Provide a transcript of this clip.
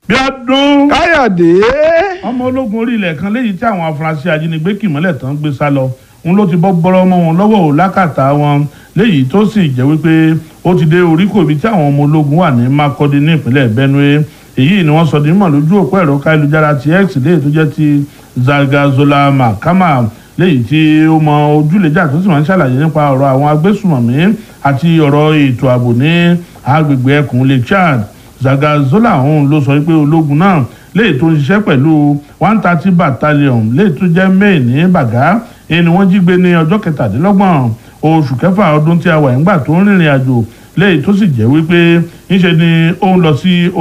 bí ọdún káyọ̀dé ọmọ ológun orí ilẹ̀ kan léyìí tí àwọn afurasí ajínigbé kì mọ́lẹ̀ tán gbé sá lọ òun ló ti bọ́ bọ́rọ́ mọ́ wọn lọ́wọ́ ò lákàtà wọn léyìí tó sì jẹ́ wípé ó ti dé oríkò ibi tí àwọn ọmọ ológun wà ní Makurdi ní ìpínlẹ̀ Benue èyí ni wọ́n sọ di mímọ̀ lójú òpó ẹ̀rọ káyélujára ti X léyìí tó jẹ́ ti Zagazola Mahama léyìí tí ó mọ ojúlẹ̀jà tó sì máa ń ṣàlàyé nípa ọ̀rọ̀ àwọn agbésùmọ̀mí àti ọ̀rọ̀ ètò ààbò ní agbègbè ẹkùn Lake Chad Zagazola ọ̀hún ló sọ pé ológun náà léyìí tó ń ṣiṣẹ́ pẹ̀lú one thirty battalion léyìí tó jẹ́ main ní Baga ẹni wọ́n jí gbé ní ọjọ́ kẹtàdínlọ́gbọ̀n oṣù kẹfà ọdún tí a wà nígbà tó ń rìnrìn àjò léyìí tó sì jẹ́ wípé ńṣe ni ó ń lọ sí